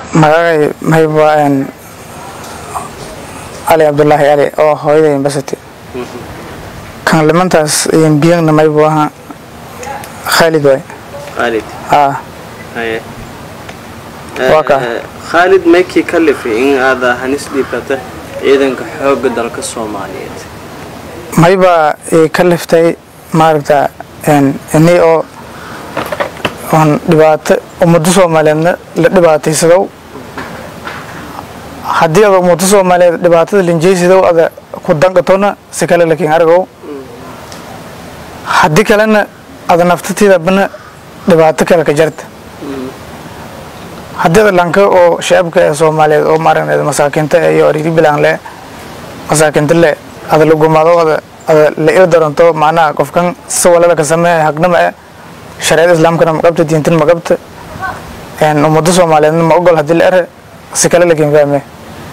magacay mayba cali cabdulaahi cali oo hooyaday imbasati kan limantaas biyangna maybu ahaa khaalid waay khaalid aa haye Waa kaa. Eh, khaalid maykii ka lifi in aad hanis dhiibata ciidanka xoogga dalka soomaaliyeed mayba ka liftay maaragta ini oo oon dhibaato ummado soomaaliyeedna la dhibaataysadow haddii ada ummado soomaaliyeed dhibaatada linjeysidow ada ku danqatona si kale lakin argow haddii kalena ada naftatiidabana dhibaato kale ka jarta haddii ada lanka oo shacabka ee soomaaliyeed oo maaragneed masaakiinta iyo ariri bilaanle masaakiinta le ada lagumado ada ada la ii daranto macnaha qofkan si walala ka sameeya hagnama eh shareecada islaamkana ma qabta diintan ma qabta ummado soomaaliyeedna ma ogol haddii la ere si kale lakin fahme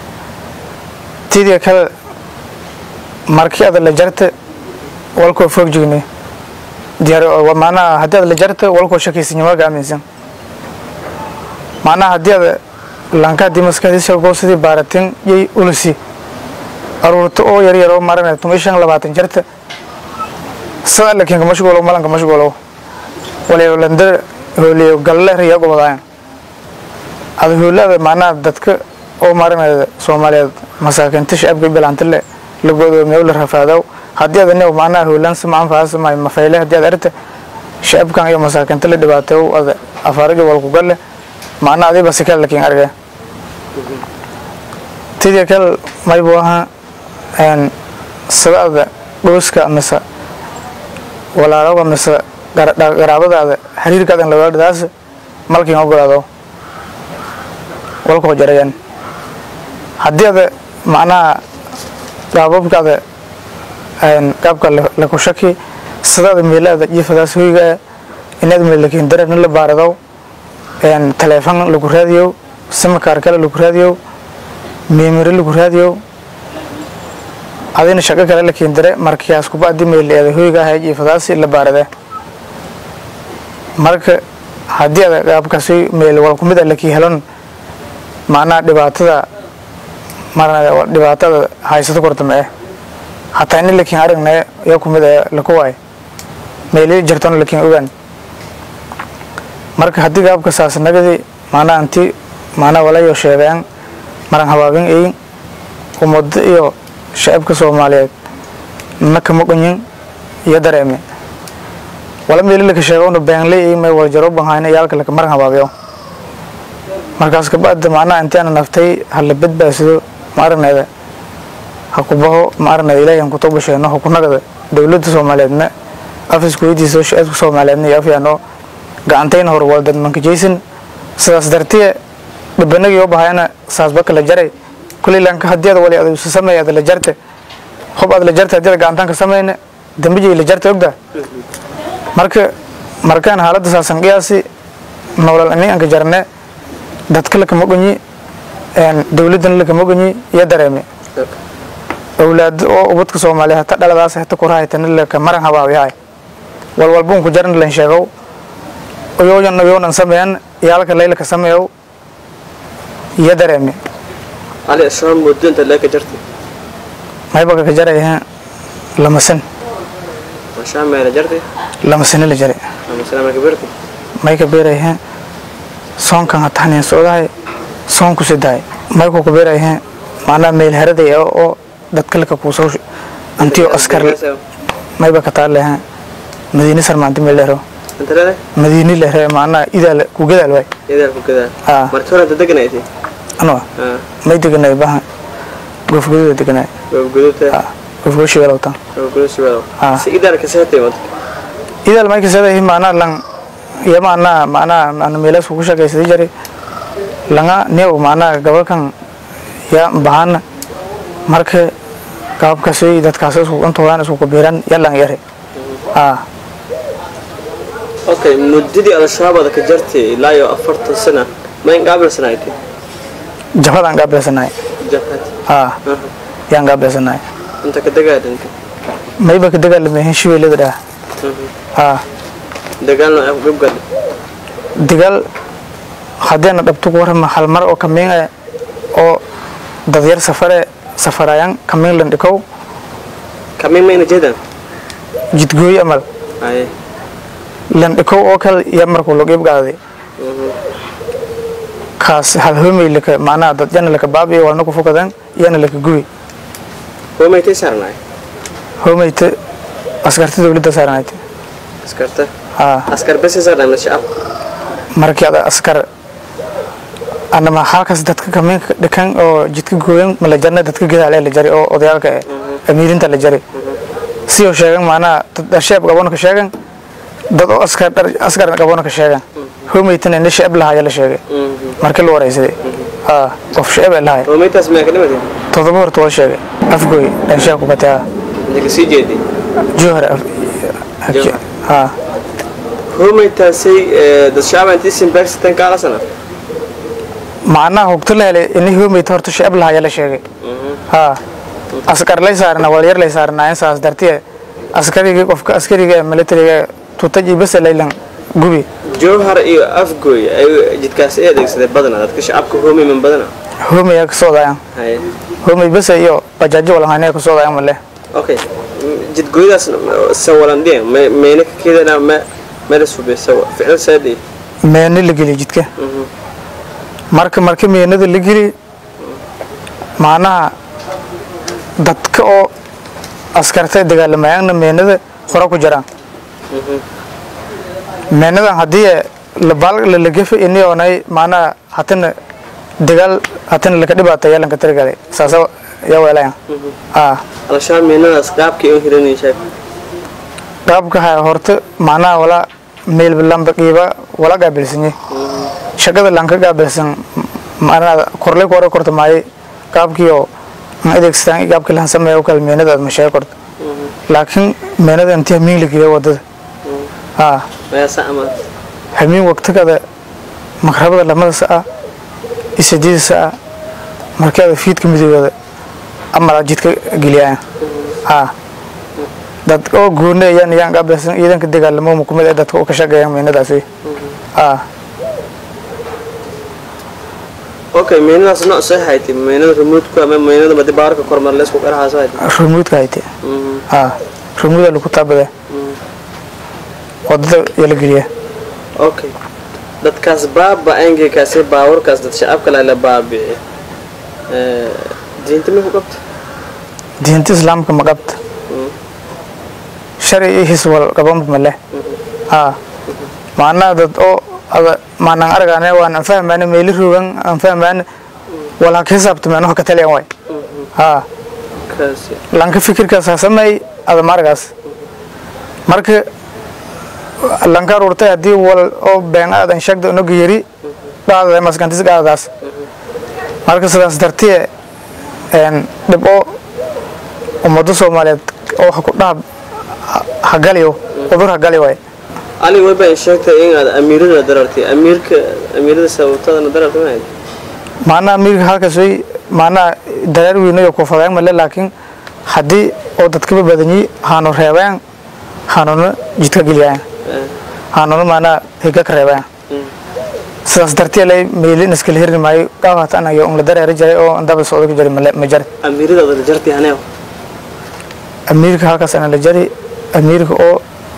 tidii kale markii ada la jarta walkoo foog jigne diyaar macnaha haddii ada la jarta walkoo shakaysanyamaa aaminsan macnaha haddii ada lanka haddii maskaxdiisa go sidii baaratin yay ulisi aruurta oo yaryar oo maranay tuma shan labaatan jarta sada lakin kamashguulow malan kamashguulow waliyolanda hooliyo galle riya gobodaayan ada hoolada macnaha dadka oo maranayda soomaaliyeed masaakiinta shacabka bilaanta le la godoomiyow la rafaadow haddii ada new macnaha hoolaan sama anfaasamaay mafayle haddii ada arta shacabkan iyo masaakiinta la dhibaateew ada afaarajo walku galle macnaha adiba si kale lakin argay tidii kale maybu ahaa sadaada dhooska mise walaaloga mise garaabadaada xiriirkaada in lawaaladaas malkin ogolaado walkoo jarayaan haddii ada macnaha gaababkaada gaabka laku shaki sadaada meelaada jiifadaas hoyga inaad meelakin darana la baaradow taleefon lagu raadiyo simakaar kale lagu raadiyo meemari lagu raadiyo adina shaqo kale la keendare markiyaas kuba adii meeleeda hoyga ahay jiifadaasi la baarade marka haddii ada gaabkaasi meel wal kumid a lakii helon macnaha dhibaatada marna dhibaatada haysato kortama eh hataa ini lakin aragne ya kumid a laku waay meelii jirtona lakin ogaan marka haddii gaabka saasnagadi macnaha inti macnaha walayo sheegaan maran habaabin eyin ummado iyo shacabka soomaaliyeed na kama qonyin iyo dareeme wala meeli laka sheegowna beenley may waljaro banhayna yaalka laka maran habaabiyo markaas kabacda macnaha intii ana naftay hala badbaasido ma aragneeda ha ku baho ma aragneeda ilaahi aan kutoba sheegno ha ku nagada dowladda soomaaliyeedna afisku weydiiso shacabka soomaaliyeedna iyo afyaano gacantayna hor waldad mankajaysan sidaas dartiye dhabanagii oo bahayana saasba kala jaray kuley lanka haddii ada wali ada isu sameeya ada la jarte hob ada la jarte haddii ada gacantaan ka sameyna dambijay la jarte ogda marka markaan haaladda saasan qiyaasi nolol ani anka jarne dadka lakama gonyi dowladdana lakama gonyi iyo dareeme awlaad oo ubadka soomaaliya hata dhaladaas hata kurahaytana laka maran habaabiyahay walwalbun ku jaran lan sheegow oyooyan oyoonan sameeyan iyaalka laylaka sameeyow iyo dareeme cali islaan muddo inta lee ka jartay maybaka ka jaraya lama san mashaa meela jartay lama sano la jaray ama salaama ka birtay may ka beerayha soonkan hatahanin socdahay soonku sidahay mayku ka beerayha macnaha meel haraday ah oo dadka laka kuusoo antiyo askar mayba ka taaleha madiine sarmaanti meel lehro inta leedahay madiine lehre macnaha idaal ku gadaal waay idaal ku gadaa Ah. markii hore inta deganaysay anoo may deganay baha goofgududa deganay goobguduudta goofgudu shigalowtan goobguduud siweedo Ah. si idaal ka seetay wad idaal may kasadahi macnaha lang iyo macnaha macnaha macna meelaas kugu shaqaysaday jari langa new macnaha gabalkan ya bahana marka gaabkaasi dadkaas isku intoodan isku kabiiran yalan yare ah okay muddadii al-shabaab ka jartay ilaa iyo afartan sana ma in qaabilsanaaytay jabadaan gaabilsanahay jabhad ah yaan gaabilsanahay inta ka dagaadanta mayba ka dagaalamahin shibeelada dhah ah dagaalna ay ku gabgadha digaal haddeena dhabto ku warama hal mar oo kamiin eh oo dadyar safare safarayaan kamiin landhikow kamiin mayna jeedaan jidgooy amal haye landhikow oo kale iyo markuu lagiib gaaday kaas hal homey laka macnaha dad yana laka baabiyo walna ku fokadan yana laka gubi homaytay saarnaay homeyta askarta dowladda saaranayd askarta haa askar bese saarnaay shacab markii ada askar anama halkaas dadka kamiinka dhikan oo jidka gooyan ma la jarna dadka gadaale la jari oo odayaalka eh amiirinta la jari si oo sheegan macnaha dad sheeb qabona ka sheegan dad oo askar dhar askar qabona ka sheegan homeytana ina sheeb lahaa la sheegay markii la wareysaday haa qof sheeb ay lahay homaytaas miyaa ka dhimatay todoba horta waa sheegay afgooy dhan sheeb ku bataa inta ka sii jeeday jowhar Jowhar. haa homaytaasay dad shacab intii simbaarsitan kaala sana macnaha hogto la helay ini homeyta horta sheeb lahaa la sheegay haa askar lay saarna walyar lay saarna insaas dartiye askarigii qofka askariga ee militariga tutaji basa laylan gubi jowhar iyo afgoy ay jidkaas ay adeegsadeen badana dadka shacabka homay man badana homey ka soodayan haye homey basa iyo bajaajo walahane ka soodayan male okay jidgooyadaas sawalandhiya mayna ka keedana ma mala sube sawa ficil saadi meena la geliy jidka marka marka meenada la geli macnaha dadka oo askarta dagaalamayaanna meenada hore ku jiraan meenadan haddii labalagafa ini oonay macnaha hatana dagaal hatana laka dhibaata yeelanka tirgale saasa yaa weelayan aa alashaan meenadaas qaabkay u hiranay sheeg qaabka haya horta macnaha wala meel lamba qiiba wala gaabilsanye shaqada lanka gaabilsan macnaha korley kore korta maaye qaabkiio aan adeegsadaan qaabkii lahan sameeya kale meenada aad masheega korta laakiin meenada intii hamiin la geliya wadada haa mayaasa ama hamiin waqtigada makrabada lamada sa'a iyo sideeda sa'a markeeda fiidka midoobada amala jidka geliyaan haa dad oo gooni ayaan ayaan gaabilsan ciidanka dagaalamo mukumid ee dadka u ka shaqeeyaan meenadaasi haa okay meenadaas nooc soo haytay meenada remote-ku ama meenada madi baarka kormar la isku qaraha soo haytay rumuudka hayte haa rumuuda lagu taabada wadada yaa la geliya okay dadkaas baaba angekaasi baawarkaas dad shacabka la la baabici diinta ma ku qabta diinta islaamka ma qabta sharci iyo hiswal qabanba male haa macnaha dad oo ada maanan argaane waan aan fahmaane meeli rogan aan fahmaane walaan ka hisaabtameen wax ka taliyan waay haa kaasi lanka fikirkaas ha sameey ada margaas marka lanka aruurtay haddii wal oo been aadan sheegda unaga yari dhaadada maskantis dhaadadaas marka sidaas dartiye dhib oo ummado soomaaliyeed oo wax ku dhaab hagaliyo udur hagali waay ali way baan sheegtay in aad amiirada darartay amiirka amiirada sababtadana darartay ma maanaha amiirka halkaas way maanaha dareer weynayo kufadeen male laakiin haddii oo dadkaba badanyi haanu reebeen haanuna jidka geliyaan haanuna maanaha higa ka reebeen sidaas dartee lay meelin iskala hirni maayo qaabhat anayo un la dareeri jiray oo daba socdo ku jiray male ma jari amiirada wada jartay haneew amiirka halkaas ana la jari amiirka oo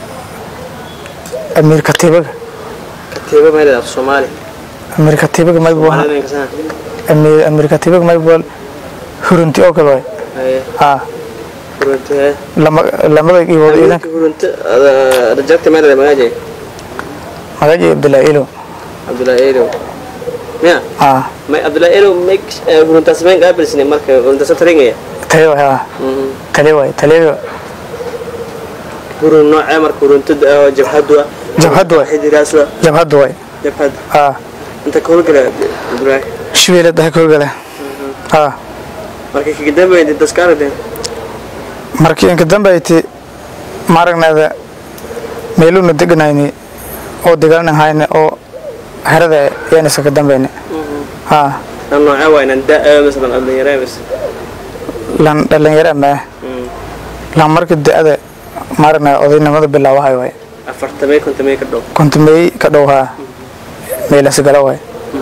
amiir katiibaga katiiba meelada af soomaali amiir katiibaga maybu soomaalida inka sana amiir amiir katiibaga maybu hurunti oo kale waay haye haa hurunta hee lama lamada iibood amiirka ciidanka hurunta ada jartay meelada magaajay magaji abdullaahi ilo cabdullaahi eedow miya haa may cabdullaahi eedow may huruntaas mayn qaabilsine marka huruntaasa taringaya tale waay haa tale waay tale hurun noocee marka hurunta oo jabhadu ah Jabhadu ah. xidiraasla jabhadda waay jabhad haa inta ka howlgala cabdullaahi shibeele daha ka hogala haa marka kaga dambeeyay daskaaradeen markii inka dambayti maaragnaada meeluuna deganayni oo dagaalnan hayne oo herada yaan iskaga dambayne haa nan noocee waa inan daa masalan dhalinyaree mas lan dhalinyaro amee lan marka da-ada maaragna odaynimada bilaawahay waay afartamee kontamee ka dhow kontumey ka dhow haa meelasi gala waay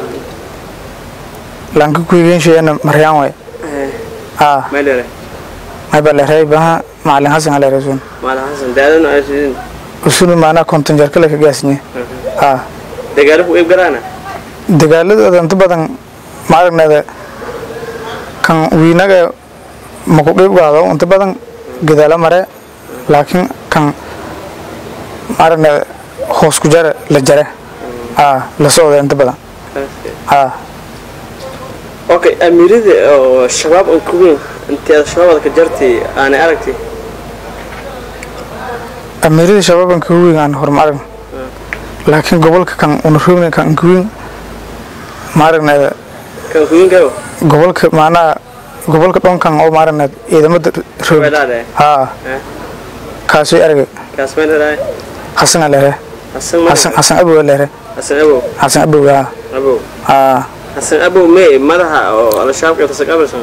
lanka kuigensheena maryaan way aa meelere mayba leeray baha macalin hasan aleeresun maala xasan daadana ay sidin usunu maanaa konton jarka laka gaasnye aa dagaalo ku iib garaana dagaaladooda inta badan maaragneeda kan wiinaga maku qiib gaado inta badan gadaalo mare laakiin kan maaragneeda hoos ku jare la jare aa la socda inta badan aa okay amiirada oo shabaab aan kuweyn intee shabaabada ka jartay aanay aragtay amiirada shababan ka weyn aan horma aragn laakiin gobolka kan una roogna kan kuweyn maaragneeda kan kuweyn karo gobolka maanaa gobolka dhonkan oo maaragneed ciidamada roog weelaade haa kaasay aragay kaas meelere xasana leere xasan xasan xasan abow leere xasan abow xasan abow haa abow haa xasan abow mee madaxa oo al-shabaab ka tasaq abarsan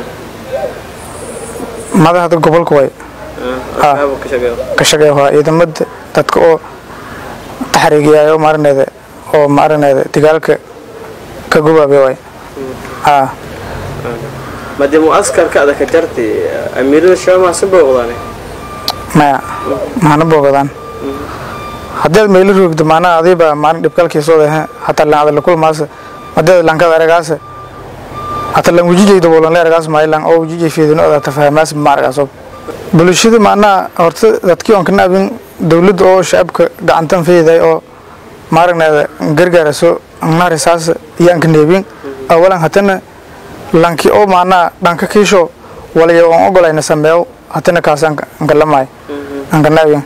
madaxda gobolka way al-shabaab ka shaqeeyo ka shaqeeya waa ciidamada dadka oo taxriigiyayo maaragneeda oo maaragneeda dagaalka ka gubaabe way haa madee muaskarka ada ka jartay amiirada shabaab maase booqdaane maya mahana boogadaan haddii aad meelo roogdo maanaha adiiba maalin dhibkalkiisooda hataa lan adala kulmaasa madeeda lankada aragaasa hata lan wujijay daboolanle aragaas maalan oo wujijay fiidino ada tafahamaas ma aragaaso bulshada maanaha horta dadkii oon ka naabin dowladda oo shacabka gacantan feeday oo maaragneeda gargaaraso narisaas iyaan ka neebin awalan hatana lanki oo maanaha dhanka kiisho walayo oon ogolayna sameeyo hatana kaas ankalamay anka naabin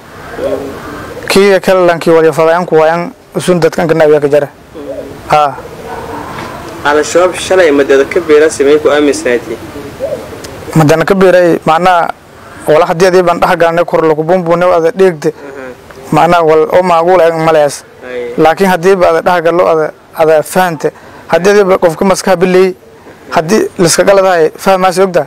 kiiga kale lankii walayo fadayanku wayan usun dadka anka naabiya ka jara haa al-shabaab shalay madeeda ka beera samey ku aaminsanayti madana ka beeray macnaha wala haddii adii baan dhex galnay kor lagu bumbune ada dheegde macnaha wal oo maaguul eeg malees laakiin haddiiba ada dhex gallo ada ada fahante haddii adiiba qofka maskaha bileey haddii liska galadahay fahmaasi ogtaa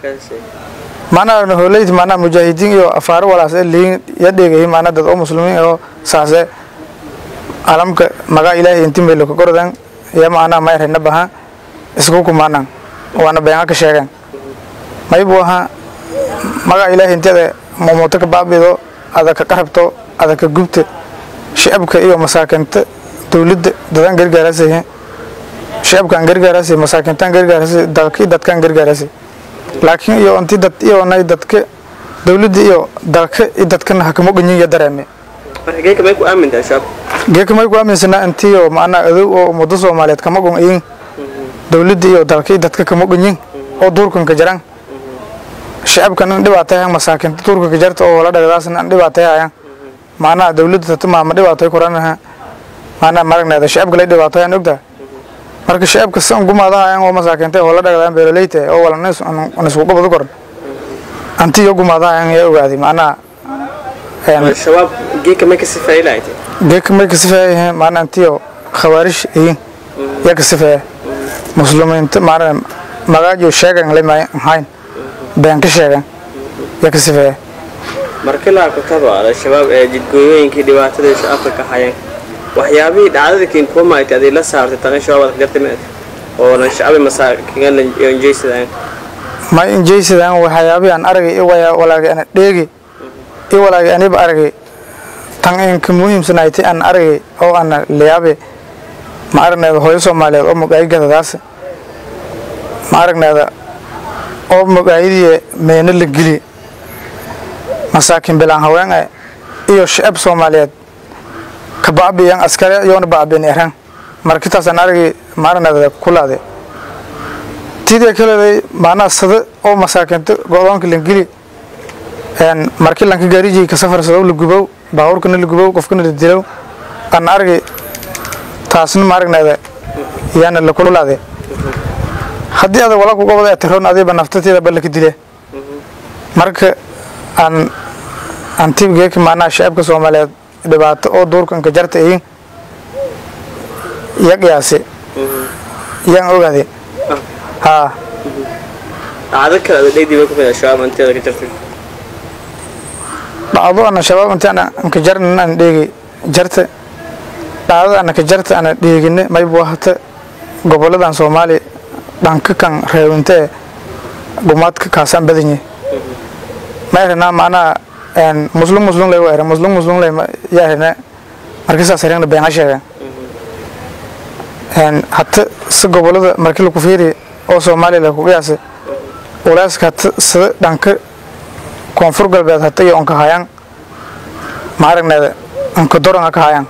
maanaha hooleydi maanaha mujaahidiin iyo afaaro walaas ee leeyin ya dheegayi maana dad oo muslimiin oo saase alamka magaa ilaahay inti meelo ka gordan ya maanaha may rena baha isku kumaanan waana beenga ka sheegeen maybu ahaa magaa ilaahay inteeda moomoto ka baabido ada ka qarabto ada ka gubta shicabka iyo masaakinta dowladda dadaan gargaarasay shicabkaan gargaarasay masaakintaan gargaarasay dalkii dadkaan gargaarasay laakiin iyo intii dad iyoonay dadka dowladda iyo dalka iyo dadkana hakamo ganyin iyo dareeme marka geeka may ku aamintaa shabaab geeka may ku aaminsanaa intii oo macnaa adow oo ummado soomaaliyeed kama gon iyin dowladda iyo dalka iyo dadka kama ganyin oo duurkanka jaran shacabkan in dhibaatayahan masaakinta duurkanka jarta oo wala dhagdaasna in dhibaatayahayan macnaha dowladda tata maama dhibaatay koranaha macnaha maragneeda shacabka lay dhibaatayan ogtaa marka shacabka san gumaadahayan oo masaakinta oo la dhagdaan beeroleyta oo wala nisku qabado koran anti iyo gumaadahayan yaa ogaaday macnaha al-shabaab geeka may ka sifeey lahayd geeka may ka sifeeyahe macnaha antiyo khawaarish iyin yaa ka sifeeya muslimiinta macnaha magaajo sheegan lama ahayn been ka sheegan yaa ka sifeeya marka la kutaba al-shabaab ee jidgooyooyinkii dhibaatada shacabka ka hayeen waxyaabihii dhacdada kiin kuwa maaytay aday la saartay taqan shabaab ka jartay meed oo lan shacabi masaakiin lan enjeysadaan ma injeysadaan waxyaabii aan aragay walaagi ana dheegi i walaagi aniba aragay tan inka muhiimsanayti aan aragay oo ana liyaabe ma aragneeda hooyo soomaaliyeed oo magaayigadadaas ma aragneeda oo magaayadii meeno la geli masaakiin bilaan haween e iyo shacab soomaaliyeed ka bacbiyan askare yoona bacbiyan eran markitaasaan aragay ma aragneeda kulaade tidii kaleeday maanaha sada oo masaakiinta go-doonka langeli markii lanka gaarijiy ka safarsadow la gubow baabuurkana la gubow qofkana la dilow aan argay taasna ma aragneeda yaana la kululaade haddii ada wala kuga wada etiroon adiiba naftateeda ba laka dile marka aan antigeeka maanaha shacabka soomaaliyeed dhibaato oo duurkanka jarta iyin ya qiyaase yaan ogaade haa dhacdo kale ada dhegdii bay ku mid al-shabaab inteeda ka jartay dhacdo ana shabaab intaan anka jarnan aan dheegi jarta dhacdada anaka jarta ana dheegine maybu hata goboladan soomaaliya dhanka kan reewintee gumaadka kaasaan badanye maerena macnaha muslum muslum lay waere muslum muslum lay yaarene markii saas herena beenga sheegeen hata si gobolada markii laku fiiri oo soomaaliya laku qiyaasay ulaaska hata sida dhanka koonfur galbeed hata iyo onka hayaan ma aragneeda onka doronga ka hayaan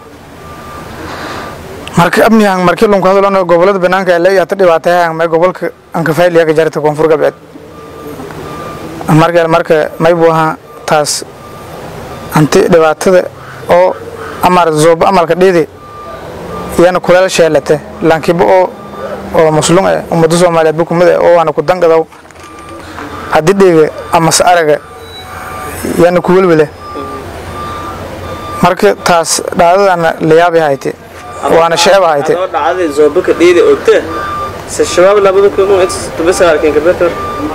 marka amnihan markii lunku hadalon gobolada banaanka le hata dhibaatayahan may gobolka anka failiya ka jarta koonfur galbeed marka marka maybu ahaa taas anti dhibaatada oo amar zooba amalka dhiidi iyana kuleel sheelate lankiba oo oo muslum eh ummada soomaaliyeed bu kumid eh oo waana ku dangadaw haddii dhiiga amase araga yana ku welwele marka taas dhaadadana layaabi hayte waana sheeba hayte adoo dhacday zoobaka dhiida ogta se shabaab labada kun tubasaalkin kabetar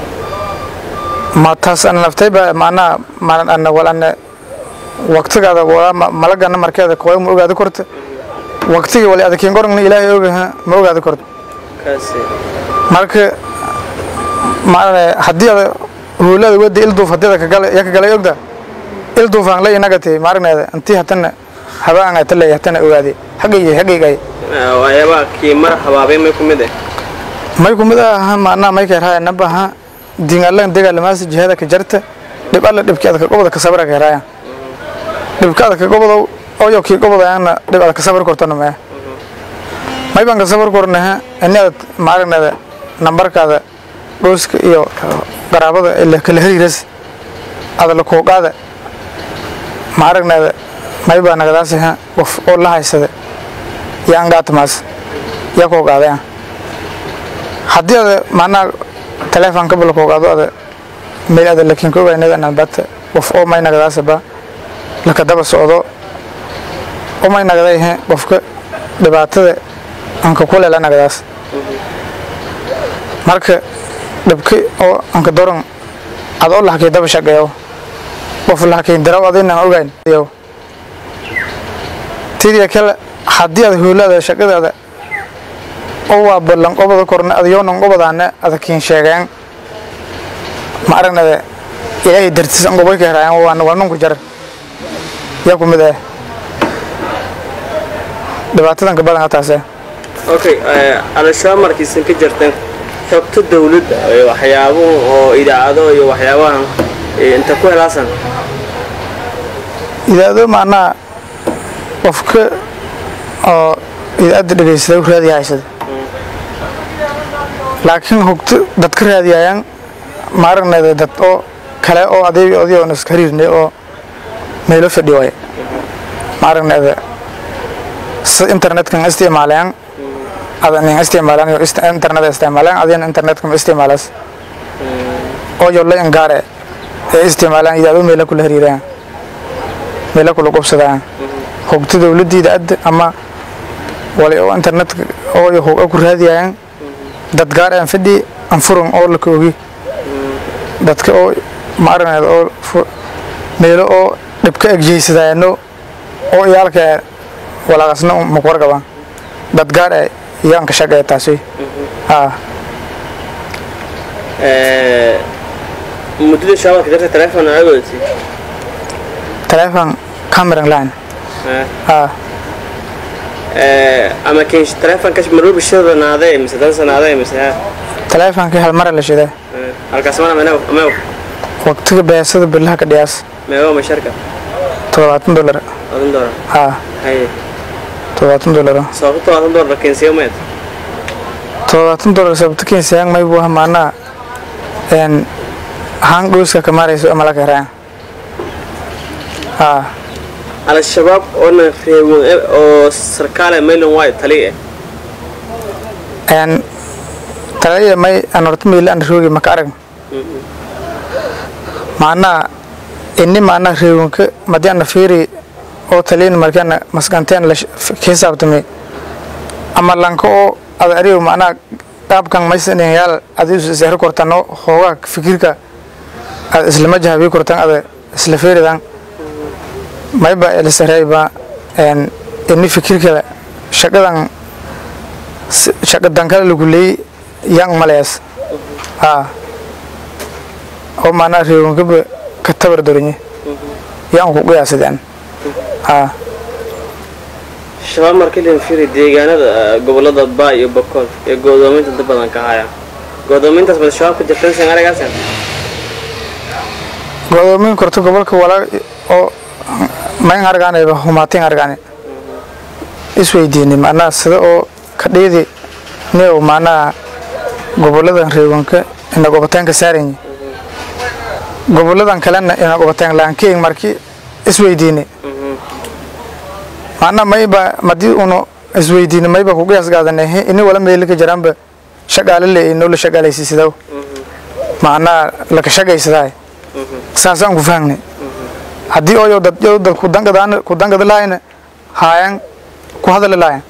ma taas ana naftayba macnaha ma ana wal ana waqtigaada walaa malagana markeeda kooy ma ogaadi korta waqtiga wali adakiin gorogna ilaahay ogaha ma ogaadi korta kaasi marka maarane haddii ada huulada wadi ilduuf haddii ada kagala ya kagalay ogda ilduufaan la inagati maaragneeda intii hatana habaan ata leeya hatana ogaadi xaggayga xaggayga waxyaabaha kii mar habaabay may ku mid eh may kumid aha maanaa may keerhaya nabaha dingalan degaalamaasi jihada ka jarta dhib alla dhibki adka goboda ka sabra keerhaya dhibka adka gobodow oyo kii gobodayaana dhib adka sabr kortana mee may baan ka sabr kornaha ini ad maaragneeda nambarkaada dhooska iyo qaraabada ila kala hariiras ada la kooqaada maaragneeda may baa nagadaasiha qof oo la haysada yaa angaatamaas yaa kooqaadaya haddii ada macnaha telefonka bala kooqaado ada meel ada lakin ka ogaynada nalbata qof oo may nagadaasaba laka daba socdo oo may nagadayhe qofka dhibaatada anka kulela nagadaas marka dhibki oo anka doron ad oo lahakay daba shaqeeyo qof lahakay daraw adinaan ogayn tidii kale haddii ad hoolada shaqadaada oo waa ballan qobada korna adayoonan qobadaana adakiin sheegeen ma aragnada ilaahay dartiis an qobay ka heraayaan waana waa nunku jar yaa ku mid ah dhibaatadan ka badan taase okay al-shabaab markiisan ka jarteen xogta dawladda iyo waxyaabuhu oo idaacado iyo waxyaabahan inta ku helaasan idaado macnaha qofka oo idaacadda dhegaysada u raadiya haysada laakiin hogto dad ka raadiyayaan maaragneeda dad oo kale oo adeeg odio on iska hariirnay oo meelo fadhi waaya maaragneeda sida internetkan isticmaalayaan adan isticmaalaan iyo internet isticmaalaan adina internetka ma isticmaalaas oo yo la ingaare ee isticmaalaan idaado meela kula hariirayaan meela kula qubsadayaan hogto dawladdiida adda ama wali oo internetka oo hoga ku raadiyayaan dad gaar aan fadhi aan furan oo la koogi dadka oo ma aragneed oo meelo oo dhibka egjeysadayano oo iyaalka walaaqasna maku warqabaan dad gaar ah iyaan ka shaqeeya taasi haa muddada shabaabka jarta telefoon agooti telephone cameran line haa ama kin telefoonka maruubi shada naaday mise dansa naaday mise ha telefonkii hal mara la shiday halkaas mana meew meew waqtiga beesada bilaha ka dhiyaas meew ma sharka toddobaatan dollar odin doora haa haye toddobaatan dollar sababto odin doora kinsiyo meed toddobaatan dollar sababta keensayan may buu maanaa een haan dhooska ka marayso ama la karaan haa al-shabaab oona reewin oo sarkaale maylon waay tali eh een talaya may aan horta meela aan roogi maka arag maanaa inni maanaa reewinka madii ana fiiri oo taliyin markaana maskanteen la ka hisaabtamay ama lanka oo ada ariyo maanaa qaabkan maysanin yaal adiisu isehri kortano hoogaa fikirka ada islama jahabii kortan ada isla feeridan mayba elisareyba ini fikirkada shaqadan shaqa dankala lagu leeyey yang malees haa oo maanaa reewankaba ka tabar dorinye yan ku qiyaasadeen haa shabaab markii la fiiri deegaanada gobolada baa iyo bakool ee go'doominta inta badan ka haya go'doomintaas bada shabaab ka jirtan san aragaasan godoomin korto gobolka walaa oo mayn argaanayba humaatin argaane isweydiini macnaha sida oo ka dhiidi nio macnaha goboladan reewanka ina gobotaanka saaranyi goboladan kalena ina gobotaan laankeeng marki isweydiini macnaha mayba madii uno isweydiini mayba ku qiyaas gaadane ini wala meelika jaraanba shaqaale le inoo la shaqaalaysiisidaw macnaha laka shaqaysadaay saasaan ku fahangnay haddii ooyo dad yo dad kudangadaan kudangada laayna haayan ku hadali laayan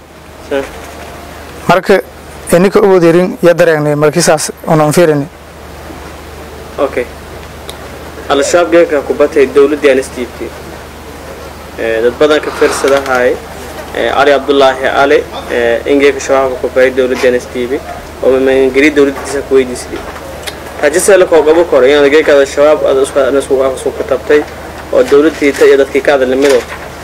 marka ininka uwadeerin ya dareengnay markii saas unan fiirini okay al-shabaab geeka ku batay dowladdii aan isdiibtay dad badan ka fiirsadahay cali cabdulaahi cali ingeeka shabaabka ku baray dowladdii aan isdiibay oo mamangeli dowladdiisa ku weydiisay rajisela koo gabo koro inaad geekaada shabaab aad isku katabtay oo dowladdiita iyo dadkii ka hadalnimido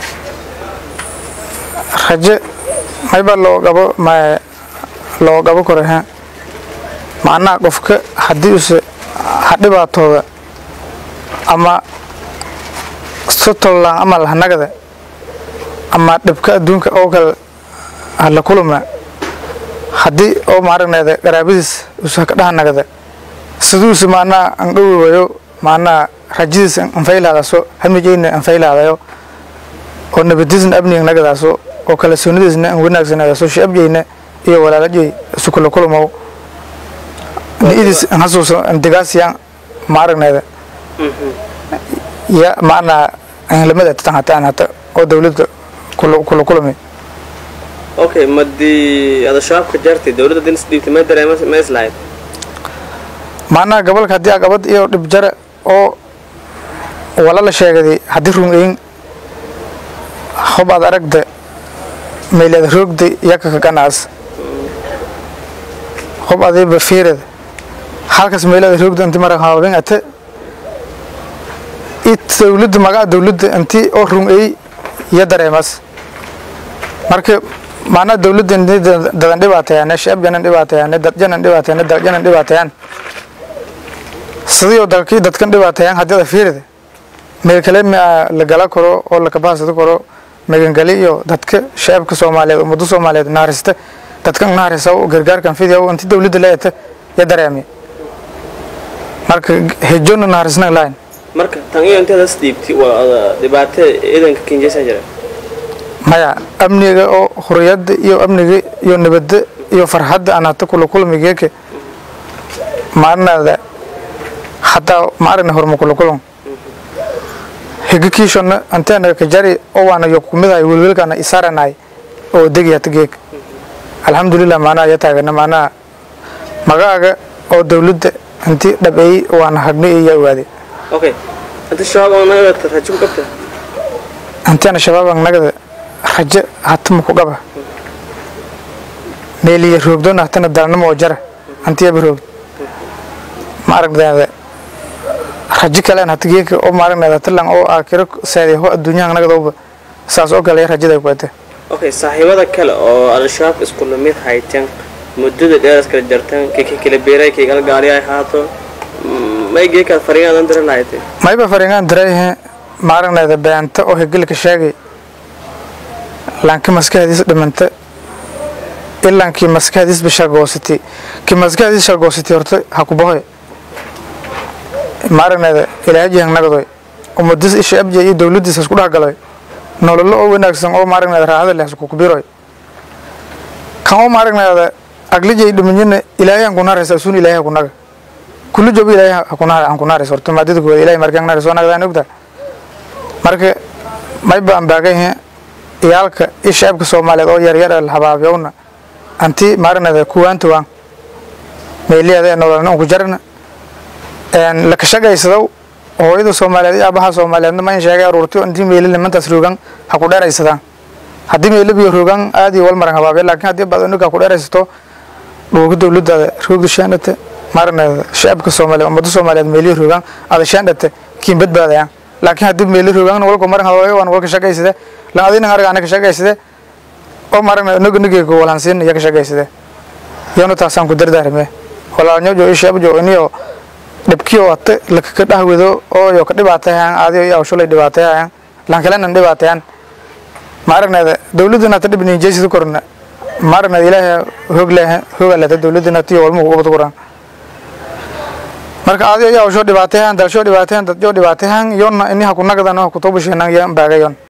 raje mayba loo gabo ma loo gabo karo ha macnaha qofka haddii use ha dhibaatooda ama sotollaan ama lahanagada ama dhibka adduunka oo kale hala kuluma haddii oo maaragneeda qaraabadiis use haka dhahanagada siduuse macnaha an dhawowayo macnaha rajadiis anfaylaadaso hamijeyna anfaylaadayo oo nabadiisna abniga nagadaaso oo kala soonidiisna an wanaagsanaaso shaabjeyna iyo walaalajey isu kula kulmow niidiis an hasuuso andigaasiyaan maaragneeda ya macnaha anlamada tan hataan hata oo dawladda kula kula kulmi okay madii ada shabaabka jartay dowladda din isdhiibtay ma dareema ma islahayd macnaha gobolka haddii agabad iyo dhib jare oo wala la sheegaday haddii rungeyn hob aad aragda meeleed roogda yaka ka ganaas hob adiiba fiirad halkaas meeleed roogda inti mara haabin ate it dawladda magaca dawladda inti oo rungeey iyo dareemas marka macnaha dawladda inti dadan dhibaateeyaan shaabjanan dhibaateeyaan dadjanan dhibaateeyaan daljanan dhibaateeyaan sidii oo dalkii dadkan dhibaateeyaan haddii ada fiirida meel kale ma la gala karo oo la kabaharsado karo magangali iyo dadka shacabka soomaaliyeed ummadda soomaaliyeed naharista dadkan naharisa gargaarkan fidiya inti dawladda leeyata ya dareemi marka hejona naharisna lahayn marka tan iyo inteeda isdhiibtay waa dhibaato ciidanka kinjaysan jira maya amniga oo huriyadda iyo amniga iyo nabadda iyo farxadda aan hata kula kulmigeeka maarinaada hataa maaragna horma kula kulan higa kiishona anteena ka jari oo waana yo kumidahay welwelkana isaranay oo degi hata geeg alxamdulilah maanaha ya taagana maanaha magaaga oo dawladda inti dhabeeyey waana hagni iyo yaa ogaaday okay hadda shabaab oo nagata rajo ku qabta anteena shabaabang nagada rajo hatama ku qaba meeliya roogdona hatana dalnamo oo jara antiyaba roogd ma aragdeeda rajo kalean hata geeka oo maaragneeda talan oo aakiro seeday ho adduunyahan nagadooba saas oo kale rajada ku ate okay saaxiibada kale oo al-shabaab isku lamid hayteen muddada dheeras kala jarteen kiki kala beeray kiigal gaari ay haato may geekaad fariinaadan dira lahaytay mayba faringaan dirayhe maaragneeda beenta oo hegelka sheegay laanki maskaxdiis dhimanta ilankii maskaxdiisba shargoosatay kii maskaxdiis shargoosatay horta ha ku bahoy maaragneeda ilaajihan nagadoy ummadiis isha abja iyo dawladdiis isku dhex galoy nololo oo wanaagsan oo maaragneeda raaxada leh isku kubiroy kan oo maaragneeda aglijay dhimanyana ilaahay aan ku naaraysa asuun ilaahay ha ku naga kullu jobo ilaahay ha ku naar aan ku naaraysa horta maadada kooda ilaahay markaan naaraysa oo nagdaan ogta marka may baan baagayhe iyaalka iyo shacabka soomaaliyeed oo yaryar ee habaabiyowna anti maaragneeda kuwaanta waan meeliyaada ee nololna ku jarna la kashagaysado hooyada soomaaliyeed iyo aabaha soomaaliyeedna ma in sheegay aruurti intii meeli nimantaas roogan ha ku dheeraysadaan haddii meeli biyo roogan aad iyo wal maran habaabe laakiin haddii baad unuga ku dheeraysato dhuuga dowladaada roogda shaandhate maaragneeda shacabka soomaaliya ummadda soomaaliyeed meelihi roogaan ada shaandhate kiin badbaadayaan laakiin haddii meeli roogaan walka maran hawaayo waan walka shaqaysade lan adina arga ana ka shaqaysade oo maaragneeda noga nigeyga walhansiin iyo ka shaqaysade yoona taasaan ku dardaarme walaalnyojo iyo shacabjo iniyo dhibkiyo ate lakaka dhahwedo oo yo ka dhibaatayaan aadiyo iyo awshulay dhibaatayaan lan kalena dhibaatayaan maaragneeda dowladana ta dhibni jeysida korna maaragneeda ilaahay hoog leehe hoogalata dowladana tiyo walma ugu qabad qoraan marka aadiyo iyo awsho dhibaatayaan dalsho dhibaatayaan dadjo dhibaatayaan yonna ini haku nagadan haku tobasheenan yan baagayon